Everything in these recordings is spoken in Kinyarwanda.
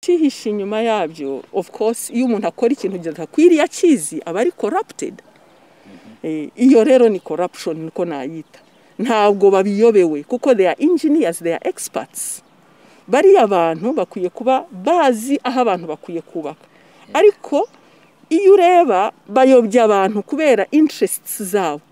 cyihishe inyuma yabyo of course iyo umuntu akora ikintu kidakwiriye akizi aba ari corrupted iyo rero ni corruption niko nayita ntabwo babiyobewe kuko they are engineers they are experts bariya abantu bakwiye kuba bazi aho abantu bakwiye kubaka ariko iyo ureba bayobya abantu kubera interests zabo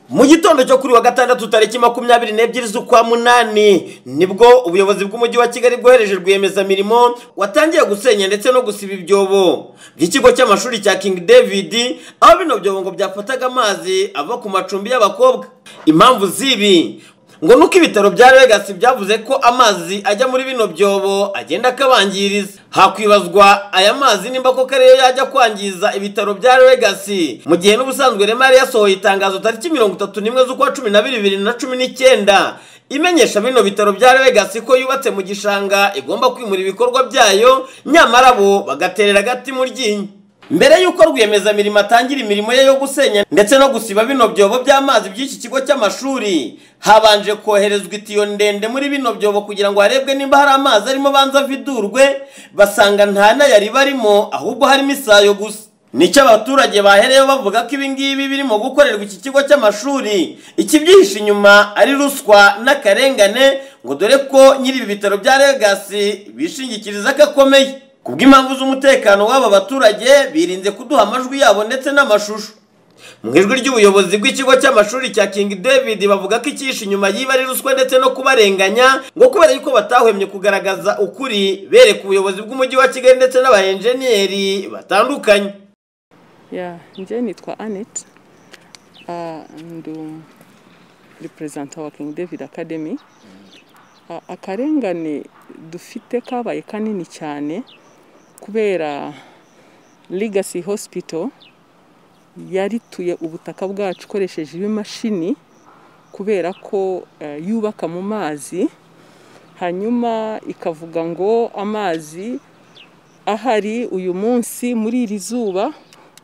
mu gitondo cyo kuri wa gatandatu tariki makumyabiri n'ebyiri z'ukwa munani nibwo ubuyobozi bw'umujyi wa kigali bwohereje rwiyemezamirimo watangiye gusenya ndetse no gusiba ibyobo by'ikigo cy'amashuri cya king david aho bino byobo ngo byafataga amazi ava ku macumbi y'abakobwa impamvu z'ibi ngo nuko ibitaro bya Legacy byavuze ko amazi ajya muri bino byobo agenda akabangiriza hakwibazwa aya mazi nimba koko ariyo yajya kwangiza ibitaro bya Legacy mu gihe n'ubusanzwe rema yari yasohoye itangazo tariki mirongo itatu n'imwe z'ukwa cumi na bibiri bibiri na cumi n'icyenda imenyesha bino bitaro bya Legacy ko yubatse mu gishanga igomba kwimura ibikorwa byayo nyamara bo bagaterera agati mu ryinyo mbere y'uko rwiyemezamirimo atangira imirimo ye yo gusenya ndetse no gusiba bino byobo by'amazi by'iki kigo cy'amashuri habanje koherezwa itiyo ndende muri bino byobo kugira ngo harebwe niba hari amazi arimo banza avidurwe basanga nta nayari barimo ahubwo harimo isayo gusa nicyo abaturage bahereyeho bavuga ko ibi ngibi birimo gukorerwa iki kigo cy'amashuri ikibyihishe inyuma ari ruswa n'akarengane ngo dore ko nyiri ibi bitaro bya Legacy bishingikiriza ko akomeye kubw'impamvu z'umutekano w'aba baturage birinze kuduha amajwi yabo ndetse n'amashusho mu ijwi ry'ubuyobozi bw'ikigo cy'amashuri cya king david bavuga ko ikihishe inyuma yiba ari ruswa ndetse no kubarenganya ngo kubera yuko batahwemye kugaragaza ukuri bereka ubuyobozi bw'umujyi wa kigali ndetse n'abayenjeniyeri batandukanye njye nitwa anete ndi reperezanta wa king david academy akarengane dufite kabaye kanini cyane kubera Legacy hospital yarituye ubutaka bwacu ikoresheje ibimashini kubera ko yubaka mu mazi hanyuma ikavuga ngo amazi ahari uyu munsi muri iri zuba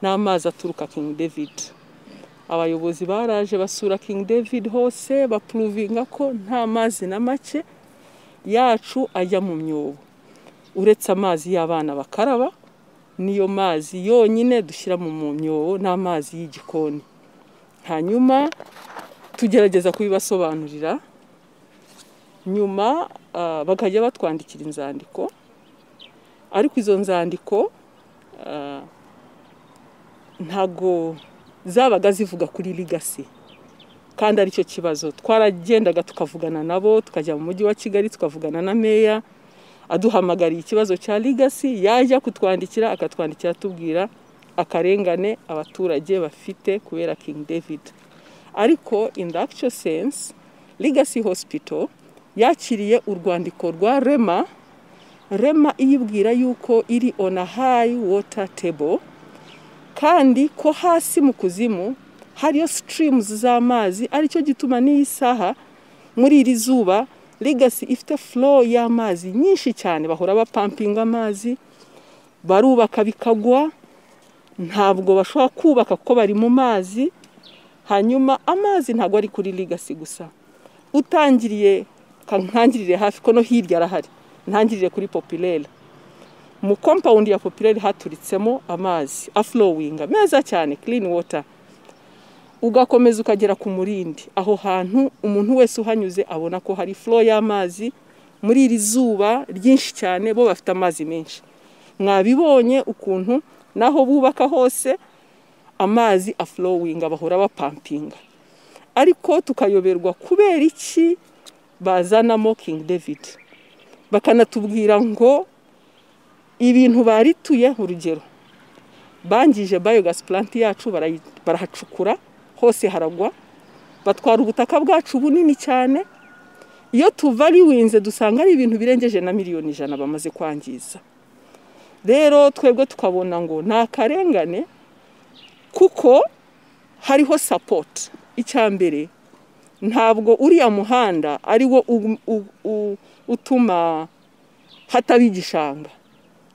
ni amazi aturuka king david abayobozi baraje basura king david hose bapuruvinga ko nta mazi na make yacu ajya mu myobo uretse amazi y'abana bakaraba niyo mazi yonyine dushyira mu myobo n'amazi y'igikoni hanyuma tugerageza kubibasobanurira nyuma bakajya batwandikira inzandiko ariko izo nzandiko ntago zabaga zivuga kuri ligasi kandi aricyo kibazo twaragendaga tukavugana nabo tukajya mu mujyi wa kigali tukavugana na meya aduhamagariye ikibazo cya Legacy yajya kutwandikira akatwandikira atubwira akarengane abaturage bafite kubera King David ariko in the actual sense Legacy hospital yakiriye urwandiko rwa rema rema iyibwira yuko iri on a high water table kandi ko hasi mu kuzimu hariyo streams z'amazi aricyo gituma n'iyi saha muri iri zuba Legacy ifite flow y'amazi nyinshi cyane bahora bapampinga amazi barubaka bikagwa ntabwo bashobora kubaka kuko bari mu mazi hanyuma amazi ntabwo ari kuri Legacy gusa utangiriye nkangirire hafi ko no hirya arahari ntangirire kuri popilere mu kompawundi ya popilere haturitsemo amazi afurowinga meza cyane kirini wota ugakomeza ukagera ku murindi aho hantu umuntu wese uhanyuze abona ko hari furo y'amazi muri iri zuba ryinshi cyane bo bafite amazi menshi mwabibonye ukuntu naho bubaka hose amazi afurowinga bahora bapampinga ariko tukayoberwa kubera iki bazanamo king david bakanatubwira ngo ibintu barituye urugero bangije bayogasi puranti yacu barahacukura hose haragwa batwara ubutaka bwacu bunini cyane iyo tuva ari winze dusanga ari ibintu birengeje na miliyoni ijana bamaze kwangiza rero twebwe tukabona ngo ni akarengane kuko hariho sapoti icya mbere ntabwo uriya muhanda ari wo utuma hataba igishanga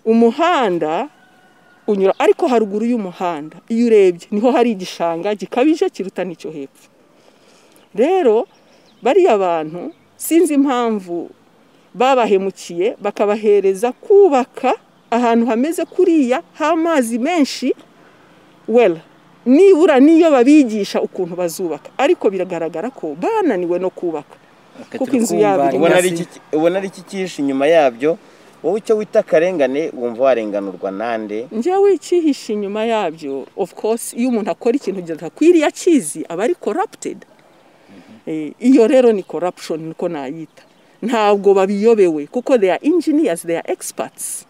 umuhanda unyura ariko haruguru y'umuhanda iyo urebye niho hari igishanga gikabije kiruta n'icyo hepfo rero bariya bantu sinzi impamvu babahemukiye bakabahereza kubaka ahantu hameze kuriya h'amazi menshi wera nibura niyo babigisha ukuntu bazubaka ariko biragaragara ko bananiwe no kubaka kuko inzu yabo iri ubona ari hasi iki- ubona ari iki kihishe inyuma yabyo wowe icyo wita akarengane wumva warenganurwa nande njyewe icyihishe inyuma yabyo ofu course iyo umuntu akora ikintu kidakwiriye akizi aba ari corrupted Eh, iyo rero ni corruption niko nayita ntabwo babiyobewe kuko they are engineers they are experts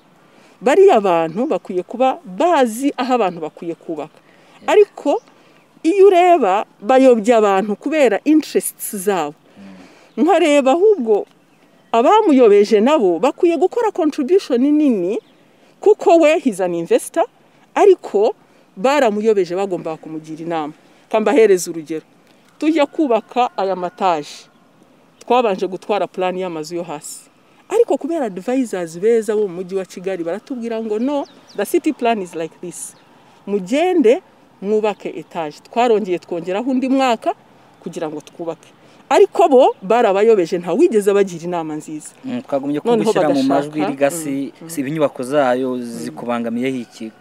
bariya abantu bakwiye kuba bazi aho abantu bakwiye kubaka ariko iyo ureba bayobya abantu kubera interests zabo nkareba ahubwo abamuyobeje nabo bakwiye gukora contribution nini kuko we he's an investor ariko baramuyobeje bagombaga kumugira inama kambahereza urugero tujya kubaka aya mataje twabanje gutwara plan y'amazu yo hasi ariko kubera advisors beza bo mu mujyi wa kigali baratubwira ngo no the city plan is like this mugende mwubake etage twarongeye twongeraho undi mwaka kugira ngo twubake ariko bo barabayobeje ntawigeze abagira inama nziza Mm, twagumye Noneho kugushyira mu bagashaka, majwi rigasi si inyubako zayo zikubangamiyeho iki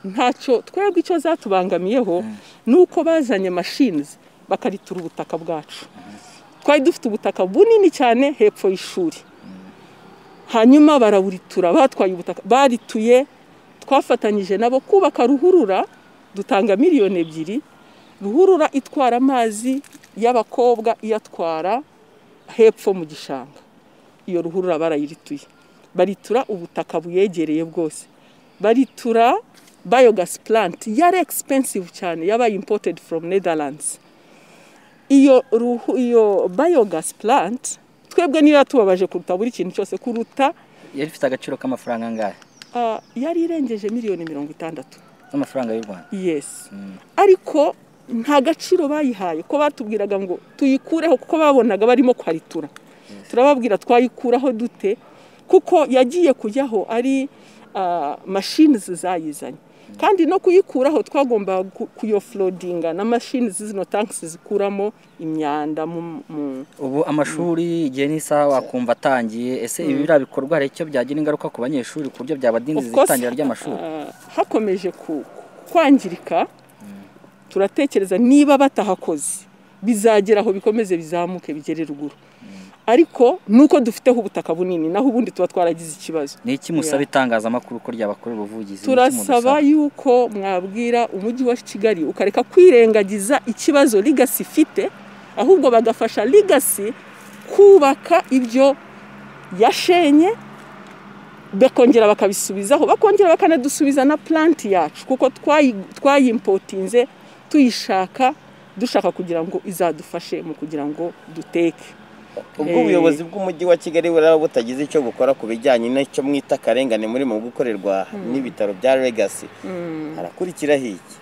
ntacyo twebwe icyo zatubangamiyeho ni uko bazanye mashinizi bakaritura ubutaka bwacu twari dufite ubutaka bunini cyane hepfo y'ishuri hanyuma baraburitura batwaye ubutaka barituye twafatanyije nabo kubaka ruhurura dutanga miliyoni ebyiri ruhurura itwara amazi y'abakobwa iyatwara hepfo mu gishanga iyo ruhurura barayirituye baritura ubutaka buyegereye bwose baritura bayogas plant yari expensive cyane yabaye imported from netherlands iyo ruhu, iyo bayogas plant twebwe niyo yatubabaje kuruta buri kintu cyose kuruta yari ifite agaciro k'amafaranga angahe ah, yari irengeje miliyoni mirongo itandatu z'amafaranga y'u rwanda yes ariko nta gaciro bayihaye ko batubwiraga ngo tuyikureho kuko babonaga barimo kwaritura turababwira twayikuraho dute kuko yagiye kujyaho ari mashini zayizanye kandi no kuyikuraho twagomba kuyoforodinga na mashini zino tankisi zikuramo imyanda mu- mu ubu amashuri igihe n'isaha wakumva atangiye ese ibi biriya bikorwa hari icyo byagira ingaruka ku banyeshuri ku buryo byabadindiza Of course, itangira ry'amashuri ah, hakomeje ku- kwangirika turatekereza niba batahakoze bizagera aho bikomeze bizamuke bigere ruguru ariko nuko dufiteho ubutaka bunini naho ubundi tuba twaragize ikibazo ni iki musaba itangazamakuru ko ryabakorera ubuvugizi Ni iki turasaba mudusaba? yuko mwabwira umujyi wa kigali ukareka kwirengagiza ikibazo ligasi ifite ahubwo bagafasha ligasi kubaka ibyo yashenye bakongera bakabisubizaho bakongera bakanadusubiza na planti yacu kuko twayi- twayimpotinze tuyishaka dushaka kugira ngo izadufashe mu kugira ngo duteke ubwo Eh. ubuyobozi bw'umujyi wa kigali buraba butagize icyo bukora ku bijyanye n'icyo mwita akarengane muri mu gukorerwa n'ibitaro bya legasi harakurikiraho iki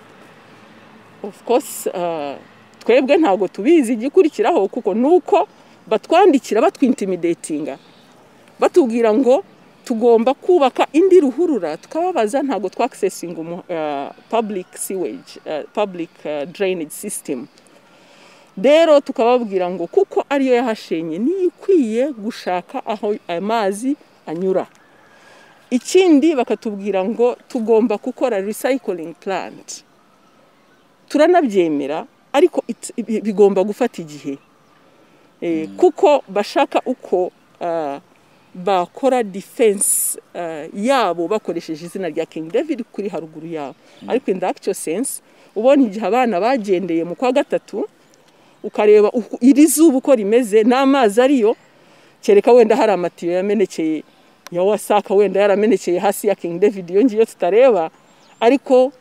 of course ah, twebwe ntabwo tubizi igikurikiraho kuko nuko batwandikira batwintimidatinga batubwira ngo tugomba kubaka indi ruhurura tukababaza ntabwo twakisesinga public sewage ah, public ah, drainage system rero tukababwira ngo kuko ariyo yahashenye niyo ikwiye gushaka aho amazi anyura ikindi bakatubwira ngo tugomba gukora recycling plant turanabyemera ariko it- bi- bigomba gufata igihe Eh, kuko bashaka uko ah, bakora defense ah, yabo bakoresheje izina rya King David kuri haruguru yabo ariko in the actual sense ubonye igihe abana bagendeye mu kwa gatatu ukareba uku- iri zuba uko rimeze n'amazi ariyo kereka wenda hari amatiyo yamenekeye ya wasaka wenda yaramenekeye hasi ya King David iyo ngiyo tutareba ariko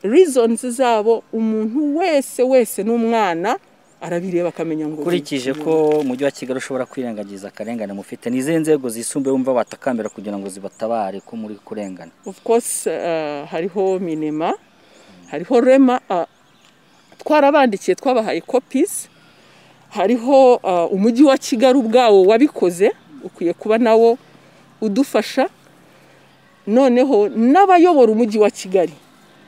reasons zabo umuntu wese wese n'umwana arabireba akamenya ngo ukurikije ko umujyi wa kigali ushobora kwirengagiza akarengane mufite ni izihe nzego zisumbuye wumva watakambira kugira ngo zibatabare ko muri kurengana of course uh, hariho minema hariho rema uh, twarabandikiye twabahaye copies hariho uh, umujyi wa kigali ubwawo wabikoze ukwiye kuba nawo udufasha noneho n'abayobora umujyi wa kigali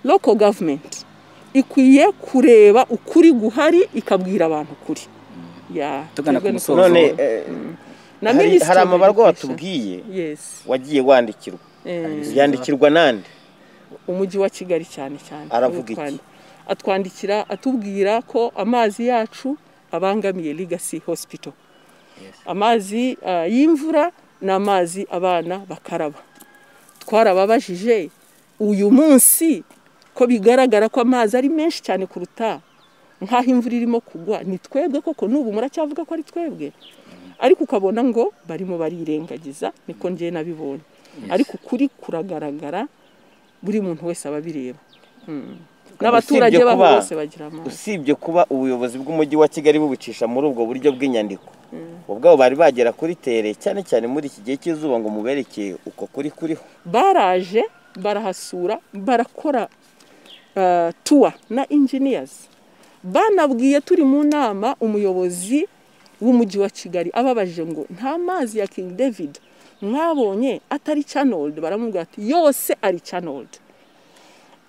local government ikwiye kureba ukuri guhari ikabwira abantu ukuri ya Tugana ku twebwe ni musozo. ko- none Ubuzima. eh, na hari- minisitiri hari w'education. amabarwa watubwiye yes wagiye wandikirwa Eh, yandikirwa nande umujyi wa kigali cyane cyane Aravuga Niwe twandi- iki? atwandikira atubwira ko amazi yacu abangamiye legacy hospital amazi ah, y'imvura ni amazi abana bakaraba twarababajije uyu munsi ko bigaragara ko amazi ari menshi cyane kuruta nk'aho imvura irimo kugwa ni twebwe koko n'ubu muracyavuga ko ari twebwe ariko ukabona ngo barimo barirengagiza niko ngewe nabibonye ariko ukuri kuragaragara buri muntu wese aba abireba Mm. n'abaturage Usibye baho kuba- bose bagira amazi usibye kuba ubuyobozi bw'umujyi wa kigali bubicisha muri ubwo buryo bw'inyandiko ubwabo bari bagera kuri tere cyane cyane muri iki gihe cy'izuba ngo muberekeye uko kuri kuriho baraje barahasura barakora uh, tuwa na engineers banabwiye turi mu nama umuyobozi w'umujyi wa kigali ababajije ngo nta mazi ya king david mwabonye atari channeled baramubwira ati yose ari channeled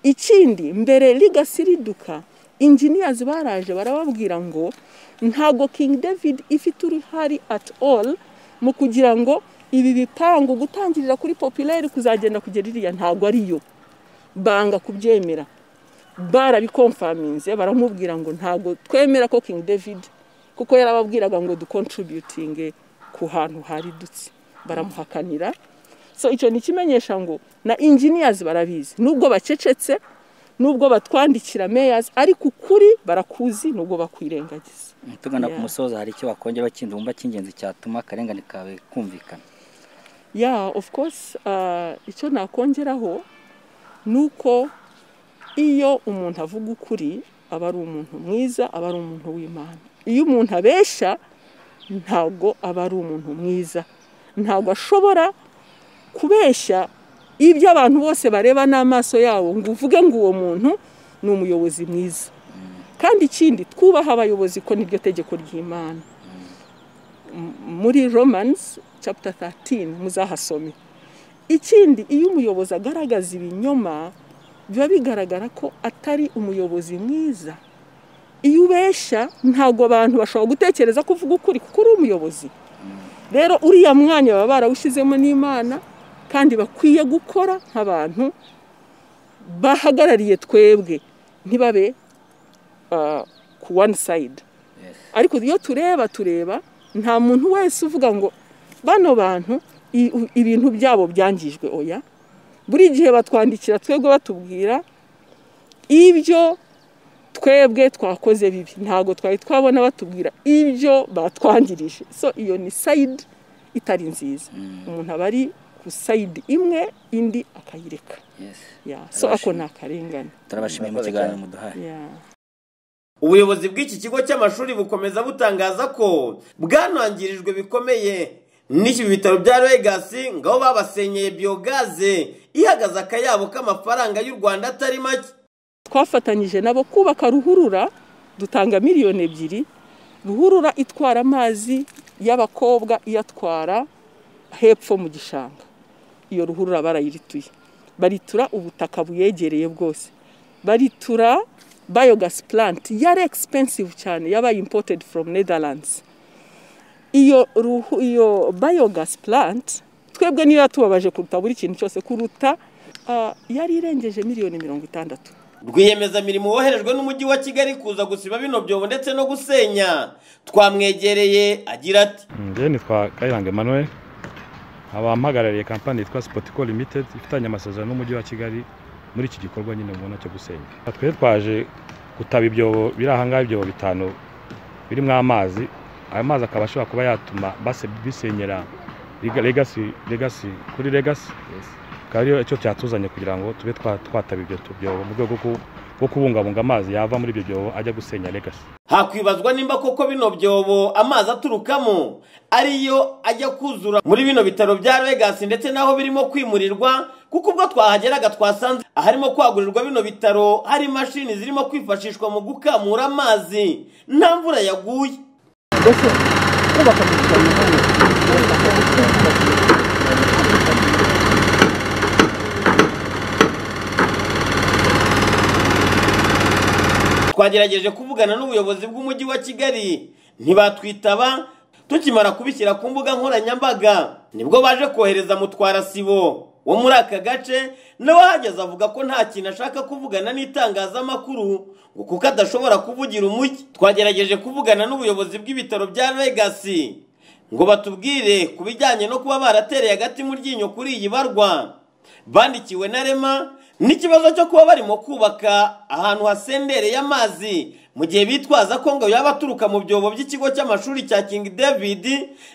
ikindi mbere ligasi riduka engineers baraje barababwira ngo ntago king david ifite uruhare at all mu kugira ngo ibi bipangu gutangirira kuri populaire kuzagenda kugera iriya ntago ariyo banga kubyemera barabikomfaminze baramubwira ngo ntago twemera ko king david kuko yarababwiraga ngo dukontributinge ku hantu haridutse baramuhakanira so icyo ni ikimenyesha ngo na engineers barabizi nubwo bacecetse nubwo batwandikira mayors ariko ukuri barakuzi nubwo bakwirengagiza tugana ku Yeah. musozo hari icyo wakongeraho kindi wumva cy'ingenzi cyatuma akarengane kawe kumvikana yeah of course uh, icyo nakongeraho ni uko iyo umuntu avuga ukuri aba ari umuntu mwiza aba ari umuntu w'imana iyo umuntu abeshya ntabwo aba ari umuntu mwiza ntabwo ashobora kubeshya ibyo abantu bose bareba n'amaso yabo ngo uvuge ngo uwo muntu ni umuyobozi mwiza kandi ikindi twubaha abayobozi ko niryo tegeko ry'imana muri romans chapter 13 muzahasome ikindi iyo umuyobozi agaragaza ibinyoma biba bigaragara ko atari umuyobozi mwiza iyo ubeshya ntabwo abantu bashobora gutekereza ko uvuga ukuri kuko uri umuyobozi rero uriya mwanya baba barawushyizemo n'imana kandi bakwiye gukora nk'abantu bahagarariye twebwe ntibabe ah, ku one side ariko iyo tureba tureba nta muntu wese uvuga ngo bano bantu i- u- ibintu byabo byangijwe oya buri gihe batwandikira twebwe batubwira ibyo twebwe twakoze bibi ntabwo twari twabona batubwira ibyo batwangirije so iyo ni sayidi itari nziza umuntu aba ari ku sayidi imwe indi akayireka Yeah. so ako ni akarengane turabashimiye mu Murakoze kiganiro cyane. muduhaye Yeah. ubuyobozi bw'iki kigo cy'amashuri bukomeza butangaza ko bwanangirijwe bikomeye n'iki bitaro bya regasi ngaho babasenyeye biyogaze ihagaze akayabo k'amafaranga y'u rwanda atari make twafatanyije nabo kubaka ruhurura dutanga miliyoni ebyiri ruhurura itwara amazi y'abakobwa iyatwara hepfo mu gishanga iyo ruhurura barayirituye baritura ubutaka buyegereye bwose baritura bayogas plant yari expensive cyane yabaye imported from netherlands iyo, ruhu, iyo biogas plant twebwe niyo yatubabaje kuruta buri kintu cyose kuruta ah, yari irengeje miliyoni mirongo itandatu rwiyemezamirimo woherejwe n'umujyi wa kigali kuza gusiba bino byobo ndetse no gusenya twamwegereye agira ati njyewe nitwa kayiranga emmanuel nkaba mpagarariye kampani yitwa sipotiko limitedi ifitanye amasezerano n'umujyi wa kigali muri iki gikorwa nyine mubona cyo gusenya twari twaje gutaba ibyobo biri aha ngaha ibyobo bitanu birimo amazi ayo mazi akaba ashobora kuba yatuma base- bisenyera Lega- legasi legasi kuri legasi akaba ariyo icyo cyatuzanye kugira ngo tube twa- twataba ibyo tu- byobo mu rwego rwo- rwo kubungabunga amazi yava muri ibyo byobo ajya gusenya legasi hakwibazwa nimba koko bino byobo amazi aturukamo ariyo ajya kuzura muri bino bitaro bya regasi ndetse n'aho birimo kwimurirwa kuko ubwo twahageraga twasanze aharimo kwagurirwa bino bitaro hari imashini zirimo kwifashishwa mu gukamura amazi nta mvura yaguye twagerageje kuvugana n'ubuyobozi bw'umujyi wa kigali ntibatwitaba tukimara kubishyira ku mbuga nkoranyambaga nibwo baje kohereza mutwarasibo wo muri aka gace nawe ahageze avuga ko nta kintu ashaka kuvugana n'itangazamakuru ngo kuko adashobora kuvugira umujyi twagerageje kuvugana n'ubuyobozi bw'ibitaro bya Legas ngo batubwire ku bijyanye no kuba baratereye agati mu ryinyo kuri iyi barwa bandikiwe na rema n'ikibazo cyo kuba barimo kubaka ahantu hasendereye amazi mu gihe bitwaza ko ngo yaba aturuka mu byobo by'ikigo cy'amashuri cya king david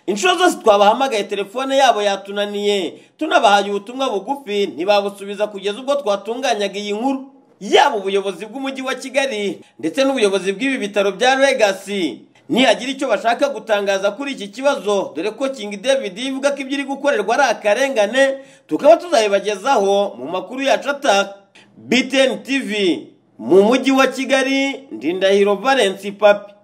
inshuro zose twabahamagaye telefone yabo yatunaniye tunabahaye ubutumwa bugufi ntibabusubiza kugeza ubwo twatunganyaga iyi nkuru yaba ubuyobozi bw'umujyi wa kigali ndetse n'ubuyobozi bw'ibi bitaro bya legasi nihagira icyo bashaka gutangaza kuri iki kibazo dore ko king david ivuga ko ibyo iri gukorerwa ari akarengane tukaba tuzabibagezaho mu makuru yacu ataka btn tv mu mujyi wa kigali ndindahiro valence papi